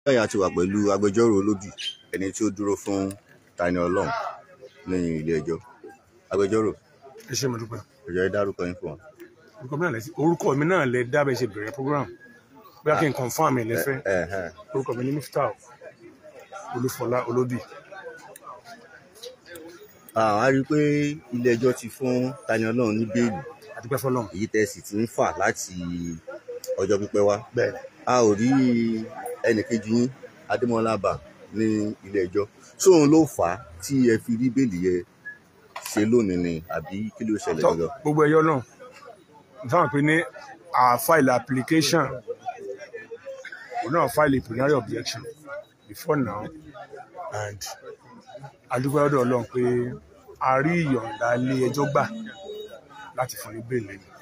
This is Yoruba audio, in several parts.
lẹ́yìn àti wà pẹ̀lú agbẹjọ́rò olódì ẹni tí ó dúró fún Tani Olohun ní ilé ẹjọ́ agbẹjọ́rò ẹ ṣé mo dúpẹ́ ẹjọ́ ẹ dárúkọ yín fún wa. orúkọ mi náà lẹ orúkọ mi náà lẹ dábẹ́ ṣe bẹ̀rẹ̀ program bóyá kí n confam ẹ lẹ́fẹ́ ẹ ẹ orúkọ mi ní Miftah Olúfọlá Olódì a rí i pé ilé ẹjọ́ ti fún Tani Olohun ní bẹ́ẹ̀lì àdúpẹ́ fọlọ́n èyí tẹ́ sì ti ń fà láti ọjọ́ pípẹ́ wá bẹ́ẹ̀ a ò rí ẹnìkejì yín Adémọ́lá Bá ní ilé ẹjọ́ sóun ló fà á tí ẹ fi rí bẹ́ẹ̀lì yẹn ṣe lónìí ni àbí kí ló ṣẹlẹ̀ tọ́ gangan. gbogbo ẹyọ náà nítawọn pé ní a file application òun náà file a plenary objection before now and adúpẹ́ ọ̀dọ̀ Ọlọ́run pé a rí ìyọ̀ǹda ilé ẹjọ́ gbà láti fún ní bẹ́ẹ̀lì ni.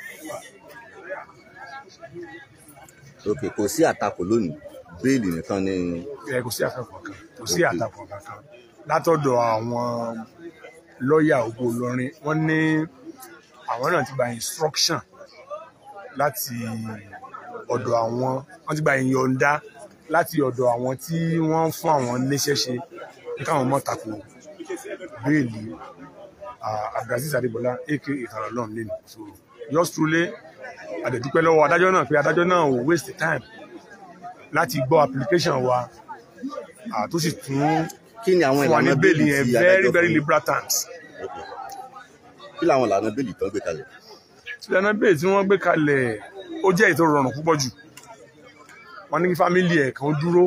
ok kò sí àtakò lónìí bẹ́ẹ̀lì nìkan ni ẹ kò sí àtakò kan kò sí àtakò kankan látọ̀dọ̀ àwọn lọ́ọ̀yà ògbó Ìlọrin wọ́n ní àwọn náà ti gba instruction láti ọ̀dọ̀ àwọn wọ́n ti gba ìyọ̀ǹda láti ọ̀dọ̀ àwọn tí wọ́n ń fún àwọn níṣẹ́ ṣe kí káwọn mọ̀ tako béèlì ah, Abdulaziz Adébọlá aka Tani Olohun lẹ́nu so yours truly àdẹ̀dúpẹ́ lọ́wọ́ adájọ́ náà pé adájọ́ náà ò waste time láti gbọ́ application wa ah, tó sì tún kí ni àwọn fún wa ní ìlànà bẹ́ẹ̀lì bẹ́ẹ̀lì yẹn tí very adájọ́ very fún yín? liberal terms. Ok. kí làwọn ìlànà bẹ́ẹ̀lì tán gbé kalẹ̀ ìlànà bẹ́ẹ̀ tí wọ́n gbé kalẹ̀ ó jẹ́ ètò rọrùn púpọ̀ jù wọ́n ní kí fámìlì ẹ̀ kan dúró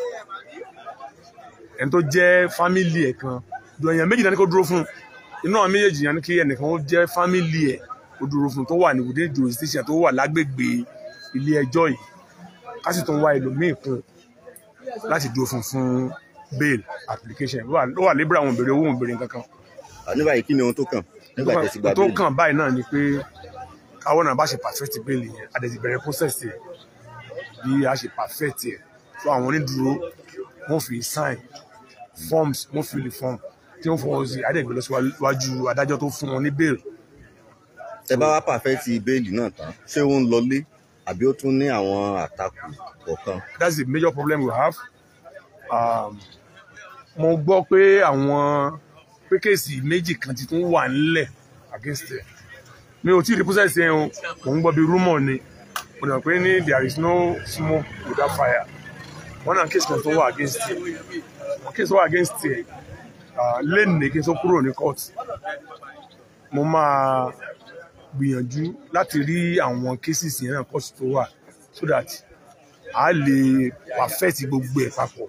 ẹni tó jẹ́ fámìlì ẹ̀ kan ju èèyàn méjì náà ní kó dúró fún inú àwọn méjèèjì yẹn ní kí ẹnìkan ó jẹ́ fámìlì ẹ̀ kó dúró fún tó wà ní within jurisdiction tó wà lágbègbè ilé ẹjọ́ yìí ká sì tún wá ẹlòmíì kún láti dúró fún fún bail application ló wà- ló wà lébra àwọn òbèrè owó òbèrè kankan àní báyìí kí ni ohun tó kàn nígbà tẹ́ ti gba tó bẹ́ẹ̀lì kàn báyìí náà ni pé káwọn náà bá ṣe perfect bẹ́ẹ̀lì yẹn a dẹ̀ ti bẹ̀rẹ̀ process yẹn bí a ṣe perfect yẹn so àwọn onídùúró wọ́n fi sign forms wọ́n fill the form tí wọ́n fọwọ́ sí adẹ́gbẹ́ lọ síwájú adájọ́ tó fún wọn ní bail tẹ bá wá pàfẹ́ ti bẹ́ẹ̀lì náà tán ṣé ó ń lọlé àbí ó tún ní àwọn àtakò kọ̀ọ̀kan that's the major problem we have um, mo gbọ́ pé àwọn pé kéèsì méjì kan ti tún wà nílẹ̀ against ẹ̀ mi ò tí ì rí process yẹn o mò ń gbọ́ bí rumour ni mo dàn pé ní there is no smoke without fire wọ́n náà kéèsì kan tó wà against ẹ̀ kéèsì tó wà against ẹ̀ uh, lẹ́nìí kí n tó kúrò ní court mo máa gbìyànjú láti rí àwọn cases yẹn náà court tó wà so that a lè perfect gbogbo ẹ̀ papọ̀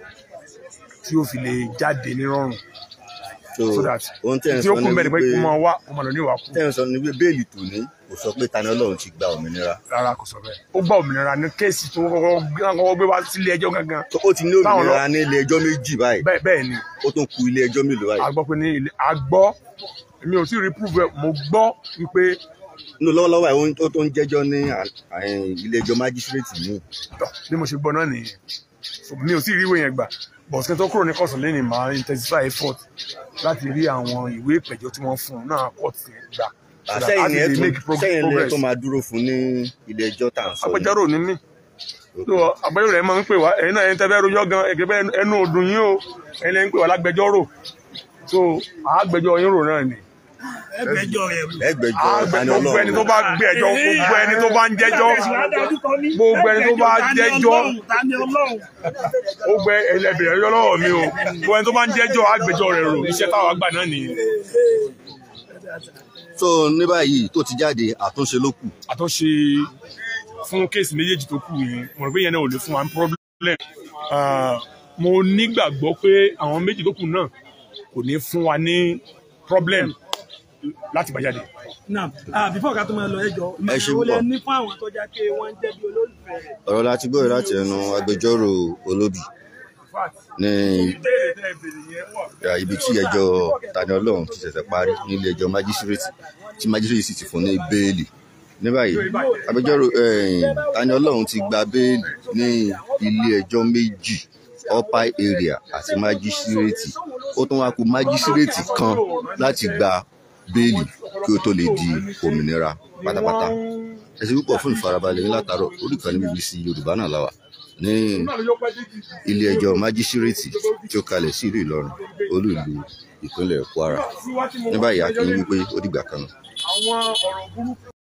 tí ó fi lè jáde nírọ̀rùn so that ohun tẹ́ ń tí ó sọ kún ni bẹ́ẹ̀ ni pé wípé kó máa wá kó máa lọ ní ìwà kú tẹ́ ń sọ ni wípé bẹ́ẹ̀lì tòní kò sọ pé Tani Olohun ti gba òmìnira rárá kò sọ bẹ́ẹ̀ ó gba òmìnira ní kéèsì tó kọ́kọ́ gbé kọ́kọ́ gbé wá sílé ẹjọ́ gangan tó ó ti ní Táwọn òmìnira ní ilé ẹjọ́ méjì báyìí bẹ́ẹ̀ bẹ́ẹ̀ ni ó tún ku ilé ẹjọ́ mélòó a báyìí gbọ́ pé ní ilé a gbọ́ èmi ò tí ì rí proof ẹ̀ mo gbọ́ wípé nínú lọ́wọ́lọ́wọ́ ẹ̀ ó ń- ó tó ń jẹ́jọ́ ní à- à- ilé ẹjọ́ májísírèètì ní tọ́ bí mo ṣe gbọ́ náà nìyẹn So, mi ò tí ì rí ìwé yẹn gbà but kí n tó kúrò ní kọ̀sán lẹ́yìn máa intensify effort láti rí àwọn ìwé ìpẹ̀jọ́ tí wọ́n fún un náà court yẹn gbà so that a sẹ́yìn ti ni ẹ lè tún make prog- sẹ́yìn ni ẹ progress. tó máa dúró fún ní ilé ẹjọ́ tá à ń sọ yìí. agbẹjọ́rò ní mí tó agbẹjọ́rò ẹ máa ń pè wá ẹ̀yin náà ẹ̀yin tẹ́ fẹ́ rojọ́ gan ẹ̀gẹ́ bẹ́ẹ̀ ẹnu ọdún yín o ẹ̀yin lẹ́yìn pè wá lágbẹjọ́rò so àgbẹjọ́ yín rò náà ni ẹgbẹjọ rẹ rò. ẹgbẹ̀jọ́ Tani gbogbo ẹni tó Olohun bá gbé ẹjọ́ gbogbo ẹni tó bá ń jẹ́jọ́ gbogbo ẹni tó bá jẹ́jọ́ Tani Olohun. ó gbẹ ẹlẹ́bìrì ẹjọ́ lọ́wọ́ mi o gbogbo ẹni tó bá ń jẹ́jọ́ àgbẹjọ́ rẹ̀ rò iṣẹ́ táwọn àgbà náà nìyẹn so ní báyìí tó ti jáde àtúnṣe ló kù àtúnṣe fún kéèsì méjèèjì tó kù yẹn mo rò pé yẹn náà ò lè fún wa ní problem Ah, mo nígbàgbọ́ pé àwọn méjì tó kù náà kò ní fún wa ní problem láti bá jáde. Now, ah, before ká tó máa lọ ẹjọ́ Ẹ ṣe ìmọ̀ràn wo lẹ púpọ̀. ní fún àwọn tó já pé wọ́n ń jẹ́ bí olólùfẹ́ rẹ̀. ọ̀rọ̀ láti gbọ́ láti ẹnu agbẹjọ́rò Olóbì ní ya, ibi tí ẹjọ́ Tani Olohun ti ṣẹ̀ṣẹ̀ parí nílé ẹjọ́ májísírèètì tí májísírèètì sì ti fún ní bẹ́ẹ̀lì ní báyìí agbẹjọ́rò eh, Tani Olohun ti gba bẹ́ẹ̀lì ní ilé ẹjọ́ méjì upper area àti májísírèètì ó tún wá kù májísírèètì kan láti gba bẹ́ẹ̀lì kí ó tó lè di òmìnira pátápátá ẹ ṣé púpọ̀ fún ìfarabalẹ̀ yín látàárọ̀ orí ìkànnì BBC Yorùbá náà láwà ní ilé ẹjọ́ májísírèètì tí ó kalẹ̀ sí ìlú Ìlọrin olú ìlú ìpínlẹ̀ Kwara ní báyìí a kì í wí pé ó dìgbà kan náà. àwọn ọ̀rọ̀ burúkú